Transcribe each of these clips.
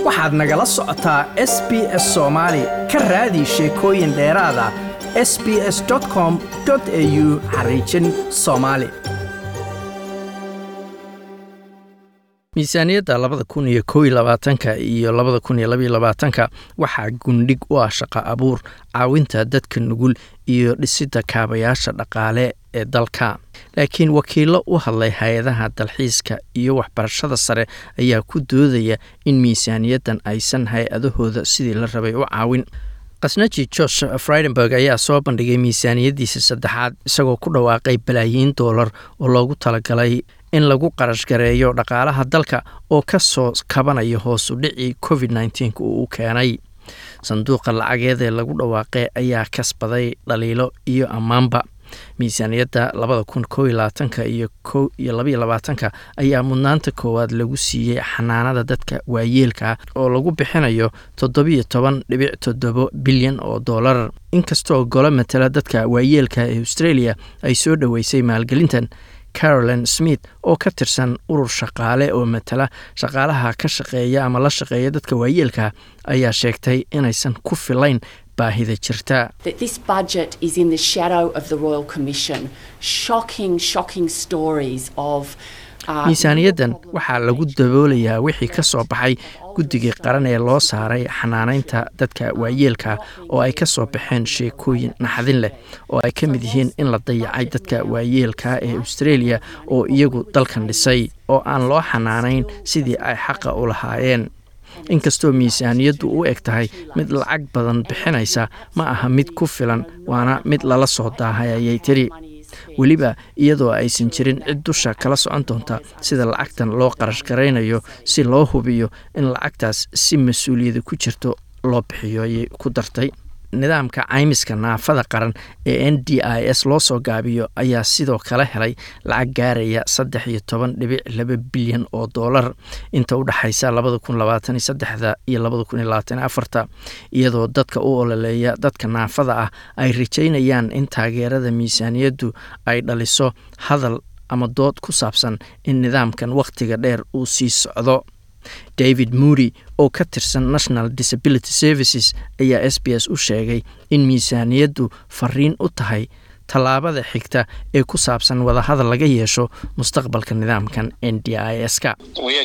waxaad nagala socotaa s b s soomaali ka raadi sheekooyin dheeraada s b s com au xariijin soomaali miisaaniyadda labada kun iyo kow iyo labaatanka iyo labada kun iyo labaiyo labaatanka waxaa gundhig u ah shaqo abuur caawinta dadka nugul iyo dhisidda kaabayaasha dhaqaale ee dalka laakiin wakiillo u hadlay hay-adaha dalxiiska iyo waxbarashada sare ayaa ku doodaya in miisaaniyaddan aysan hay-adahooda sidii la rabay u caawin khasnaji josh fridenberg ayaa soo bandhigay miisaaniyaddiisa saddexaad isagoo ku dhawaaqay balaayiin doolar oo loogu talagalay in lagu qarash gareeyo dhaqaalaha dalka oo ka soo kabanaya hoosu dhicii covid nneteen-ka uu u keenay sanduuqa lacageed ee lagu dhawaaqay ayaa kasbaday dhaliilo iyo ammaanba miisaaniyadda labada kun kow iyo labaatanka iyo kow iyo labaiyo labaatanka ayaa mudnaanta koowaad lagu siiyey xanaanada dadka waayeelka oo lagu bixinayo toddobiyo toban dhibic toddobo bilyan oo dollar inkastoo golo matala dadka waayeelka ee australia ay soo dhoweysay maalgelintan caroline smith oo ka tirsan urur shaqaale oo matala shaqaalaha ka shaqeeya ama la shaqeeya dadka waayeelka ayaa sheegtay inaysan ku filayn baahida jirta miisaaniyaddan waxaa lagu daboolayaa wixii ka soo baxay guddigii qaran ee loo saaray xanaanaynta dadka waayeelka oo ay ka soo baxeen sheekooyin naxdin leh oo ay ka mid yihiin in la dayacay dadka waayeelka ee australia oo iyagu dalkan dhisay oo aan loo xanaanayn sidii ay xaqa u lahaayeen inkastoo miisaaniyaddu u eg tahay mid lacag badan bixinaysa ma aha mid ku filan waana mid lala soo daahay ayay tiri weliba iyadoo aysan jirin cid dusha kala socon doonta sida lacagtan loo qarash garaynayo si loo hubiyo in lacagtaas si mas-uuliyada ku jirto loo bixiyo ayay ku dartay nidaamka caymiska naafada qaran ee n d i s loo soo gaabiyo ayaa sidoo kale helay lacag gaaraya saddex iyo toban dhibic laba bilyan oo doolar inta u dhexaysa labada kun labaatan iyo saddexda iyo labada kun iyo labaatan iyo afarta iyadoo dadka u ololeeya dadka naafada ah ay rajaynayaan in taageerada miisaaniyaddu ay dhaliso hadal ama dood ku saabsan in nidaamkan wakhtiga dheer uu sii socdo david moody oo ka tirsan national disability services ayaa s b s u sheegay in miisaaniyaddu fariin u tahay tallaabada xigta ee ku saabsan wadahadal laga yeesho mustaqbalka nidaamkan n d i s ka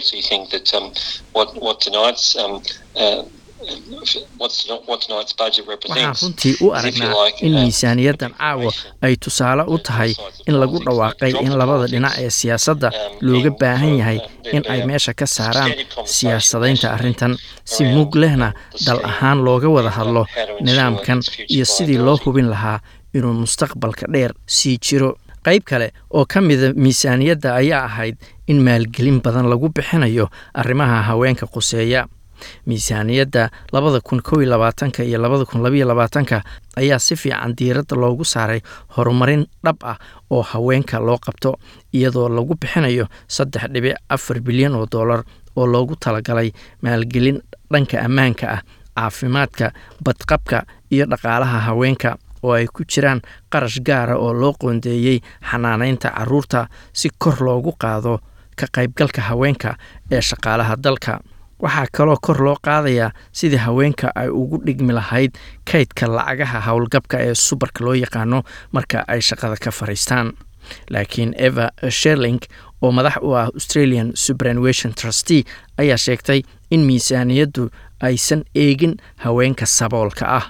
waxaan runtii u aragnaa in miisaaniyaddan caawa ay tusaale u tahay in lagu dhawaaqay in labada dhinac ee siyaasadda looga baahan yahay in ay meesha ka saaraan siyaasadaynta arrintan si mug lehna dal ahaan looga wada hadlo nidaamkan iyo sidii loo hubin lahaa inuu mustaqbalka dheer sii jiro qayb kale oo ka mida miisaaniyadda ayaa ahayd in maalgelin badan lagu bixinayo arrimaha haweenka quseeya miisaaniyadda labada kun kow iyo labaatanka iyo labada kun labaiyo labaatanka ayaa si fiican diiradda loogu saaray horumarin dhab ah oo haweenka loo qabto iyadoo lagu bixinayo saddex dhibic afar bilyan oo dollar oo loogu talagalay maalgelin dhanka ammaanka ah caafimaadka badqabka iyo dhaqaalaha haweenka oo ay ku jiraan qarash gaara oo loo qoondeeyey xanaanaynta caruurta si kor loogu qaado ka qaybgalka haweenka ee shaqaalaha dalka waxaa kaloo kor loo qaadayaa sidii haweenka ay ugu dhigmi lahayd kaydka lacagaha howlgabka ee subarka loo yaqaano marka ay shaqada ka fariistaan laakiin eva sherling oo madax u ah australian superannuation trustee ayaa sheegtay in miisaaniyaddu aysan eegin haweenka saboolka ah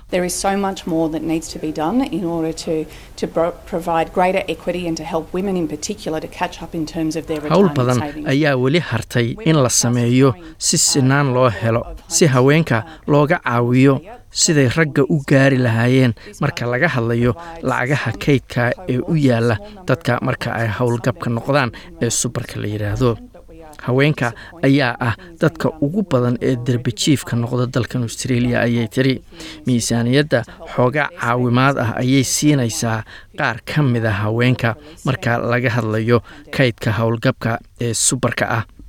howl badan ayaa weli hartay in la sameeyo si sinaan loo helo si haweenka looga caawiyo siday ragga u gaari lahaayeen marka laga hadlayo lacagaha kaydka ee u yaala dadka marka ay howlgabka noqdaan ee subarka la yidhaahdo haweenka ayaa ah dadka ugu badan ee derbajiifka noqda dalkan australia ayay tiri miisaaniyadda xoogaa caawimaad ah ayay siinaysaa qaar ka mid a haweenka marka laga hadlayo kaydka howlgabka ee subarka ah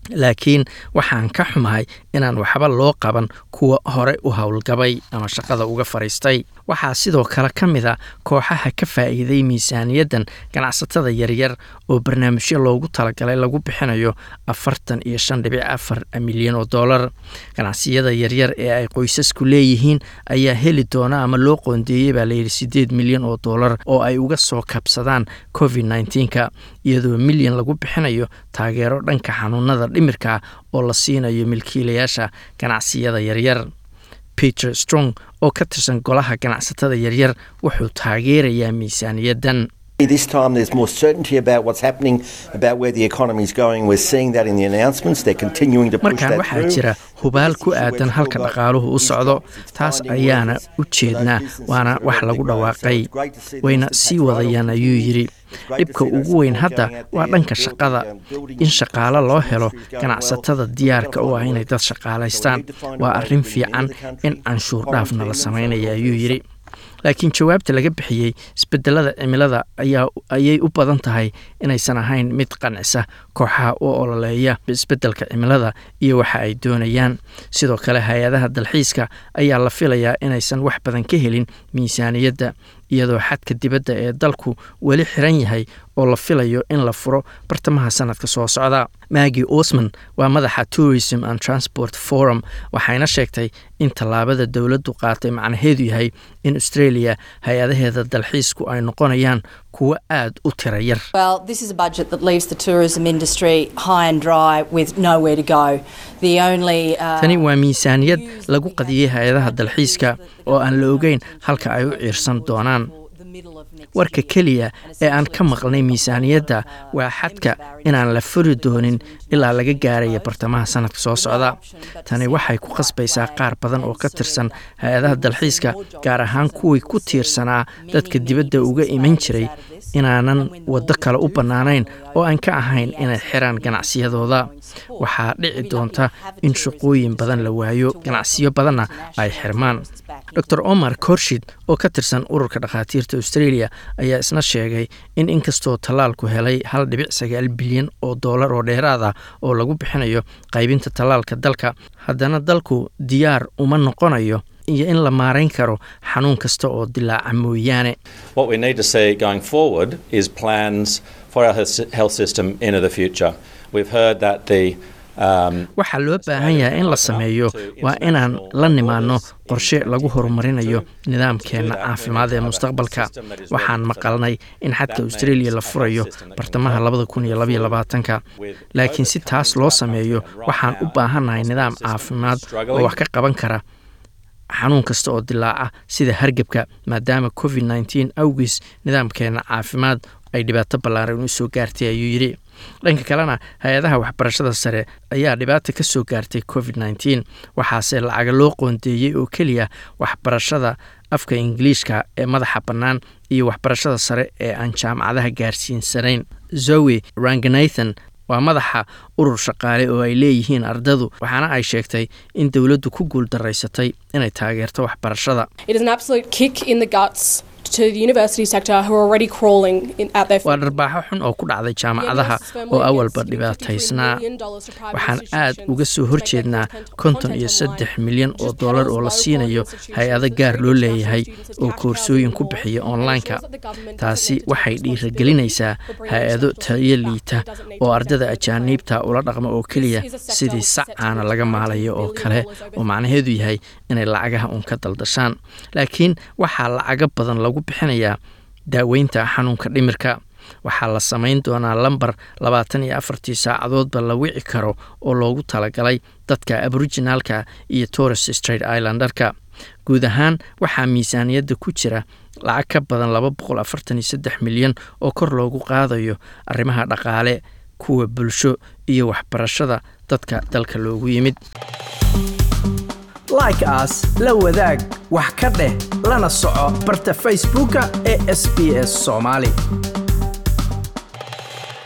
laakiin waxaan ka xumahay inaan waxba loo qaban kuwa hore u howlgabay ama shaqada uga fadhiistay waxaa sidoo kale ka mid a kooxaha ka faa'iiday miisaaniyaddan ganacsatada yaryar oo barnaamijyo loogu talagalay lagu bixinayo afartan iyo shan dhibic afar milyan oo dollar ganacsiyada yaryar ee ay qoysasku leeyihiin ayaa heli doona ama loo qoondeeyey baa layidhi siddeed milyan oo dollar oo ay uga soo kabsadaan covid nneteen-ka iyadoo milyan lagu bixinayo taageero dhanka xanuunada dhimirka oo la siinayo milkiilayaasha ganacsiyada yaryar peter strong oo ka tirsan golaha ganacsatada yaryar wuxuu taageerayaa miisaaniyaddan This time there's more certainty about what's happening, about where the economy is going. We're seeing that in the announcements. They're continuing to push markaan that waxaa through. jira hubaal ku aadan halka dhaqaaluhu u socdo taas ayaana u jeednaa waana wax lagu dhawaaqay wayna sii wadayaan ayuu yidhi dhibka ugu weyn hadda waa dhanka shaqada in shaqaalo loo helo ganacsatada diyaarka u ah inay dad shaqaalaystaan waa arrin fiican in canshuur dhaafna la samaynaya ayuu yidhi laakiin jawaabta laga bixiyey isbedelada cimilada ayaa ayay u badan tahay inaysan ahayn mid qancisa kooxaha u ololeeya isbedelka cimilada iyo waxa ay doonayaan sidoo kale hay-adaha dalxiiska ayaa la filayaa inaysan wax badan ka helin miisaaniyadda iyadoo xadka dibadda ee dalku weli xiran yahay oo la filayo in la furo bartamaha sanadka soo socda magi osman waa madaxa tourism and transport forum waxayna sheegtay in tallaabada dowladdu qaatay macnaheedu yahay in australia hay-adaheeda dalxiisku ay noqonayaan kuwo aad u tira yar Well, this is a budget that leaves the tourism industry high and dry with nowhere to go. The only uh, tani waa miisaaniyad lagu qadiyey hay-adaha dalxiiska oo aan la ogeyn halka ay u ciirsan doonaan warka keliya ee aan ka maqlnay miisaaniyadda waa xadka inaan la furi doonin ilaa laga gaaraya bartamaha sanadka soo socda tani waxay ku khasbaysaa qaar badan oo ka tirsan hay-adaha dalxiiska gaar ahaan kuwii ku tiirsanaa dadka dibadda uga iman jiray inaanan waddo kale u bannaanayn oo aan ka ahayn inay xiraan ganacsiyadooda waxaa dhici doonta in shaqooyin badan la waayo ganacsiyo badanna ay xirmaan dor omar korshid oo ka tirsan ururka dhakhaatiirta australia ayaa isna sheegay in inkastoo tallaalku helay hal dhibic sagaal bilyan oo dollar oo dheeraad ah oo lagu bixinayo qaybinta tallaalka dalka haddana dalku diyaar uma noqonayo iyo in la maarayn karo xanuun kasta oo dilaaca mooyaane What we need to see going forward is plans for our health health system into the future. We've heard that the um, waxaa loo baahan yahay in la sameeyo waa inaan la nimaano qorshe lagu horumarinayo nidaamkeenna caafimaad ee mustaqbalka waxaan maqalnay in xadka australia la furayo bartamaha labada kun iyo labaiyo labaatanka laakiin si taas loo sameeyo waxaan u baahannahay nidaam caafimaad oo wax ka qaban kara xanuun kasta oo dilaaca sida hargebka maadaama covid nneteen awgiis nidaamkeenna caafimaad ay dhibaato ballaaran u soo gaartay ayuu yidhi dhanka kalena hay-adaha waxbarashada sare ayaa dhibaata ka soo gaartay covid nneteen waxaase lacaga loo qoondeeyey oo keliya waxbarashada afka ingiliishka ee madaxa bannaan iyo waxbarashada sare ee aan jaamacadaha gaarsiinsanayn zoe ranganathan waa madaxa urur shaqaale oo ay leeyihiin ardadu waxaana ay sheegtay in dowladdu ku guul daraysatay inay taageerto waxbarashada It is an absolute kick in the guts to the university sector who are already crawling in, at their waa dharbaaxo xun oo ku dhacday jaamacadaha oo awalba dhibaataysnaa waxaan aad uga soo horjeednaa konton iyo saddex milyan oo dollar oo la siinayo hay-ado gaar loo leeyahay oo koorsooyin ku bixiya online-ka taasi waxay dhiiragelinaysaa hay-ado tayo liita oo ardada ajaaniibta ula dhaqma oo keliya sidii sac caana laga maalayo oo kale oo macnaheedu yahay inay lacagaha uun ka daldashaan laakiin waxaa lacago badan lagu bixinayaa daaweynta xanuunka dhimirka waxaa la samayn doonaa lambar labaatan iyo afartii saacadoodba la wici karo oo loogu talagalay dadka aboriginaalka iyo torres straight islandarka guud ahaan waxaa miisaaniyadda ku jira lacag ka badan laba boqol afartan iyo saddex milyan oo kor loogu qaadayo arrimaha dhaqaale kuwa bulsho iyo waxbarashada dadka dalka loogu yimid like as la wadaag wax ka dheh lana soco barta facebooka ee sb s soomaali